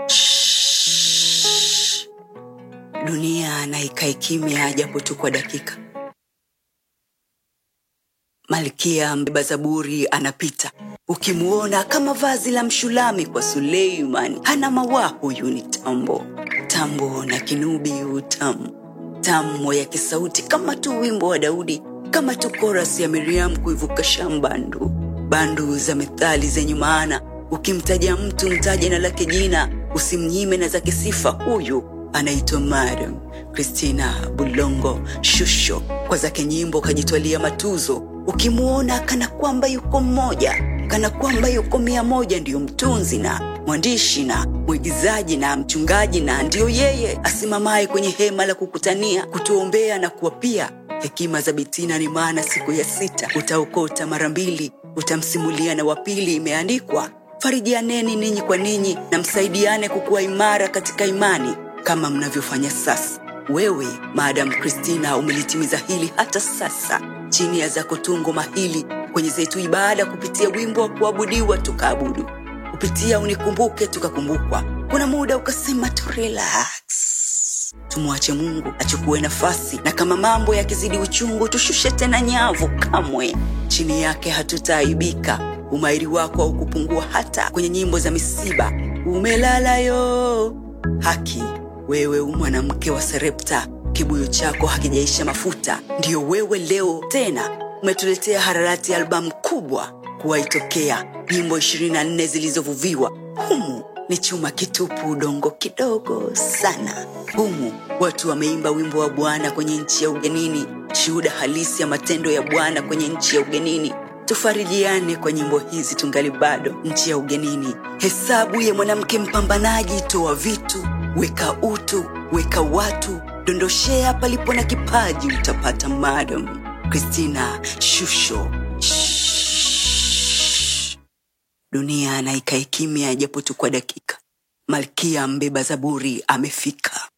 Shhh. dunia na ikae kimya japo tu kwa dakika malkia mbeba zaburi anapita ukimwona kama vazi la mshulami kwa suleiman hana mawaa huyu ni tambo tambo na kinubi utamu tamu ya kisauti kama tu wimbo wa daudi kama tu koras ya miriam kuivuka shambandu bandu za methali zenye maana ukimtaja mtu mtaje na lake jina usimnyime na zake sifa huyu anaitwa madam kristina bulongo shusho kwa zake nyimbo kajitwalia matuzo ukimwona kana kwamba yuko mmoja kana kwamba yuko mia moja ndiyo mtunzi na mwandishi na mwigizaji na mchungaji na ndiyo yeye asimamaye kwenye hema la kukutania kutuombea na kuwapia hekima za bitina ni maana siku ya sita utaokota mara mbili utamsimulia na wapili imeandikwa farijianeni ninyi kwa ninyi na msaidiane kukuwa imara katika imani kama mnavyofanya sasa wewe maadam kristina umelitimiza hili hata sasa chini ya zako tungo mahili kwenye zetu ibada kupitia wimbo wa kuabudiwa tukaabudu kupitia unikumbuke tukakumbukwa kuna muda ukasema tu relax tumwache mungu achukue nafasi na kama mambo yakizidi uchungu tushushe tena nyavu kamwe chini yake hatutaaibika umairi wako haukupungua hata kwenye nyimbo za misiba umelala yo haki wewe mwanamke wa serepta kibuyu chako hakijaisha mafuta ndiyo wewe leo tena umetuletea hararati albamu kubwa kuwaitokea nyimbo 24 zilizovuviwa humu ni chuma kitupu udongo kidogo sana humu watu wameimba wimbo wa bwana kwenye nchi ya ugenini shuhuda halisi ya matendo ya bwana kwenye nchi ya ugenini tufarijiane kwa nyimbo hizi tungali bado nchi ya ugenini hesabu ya mwanamke mpambanaji toa vitu weka utu weka watu dondoshea palipo na kipaji utapata madam kristina shusho Shhh. dunia na ikae kimya japo tu kwa dakika malkia mbeba zaburi amefika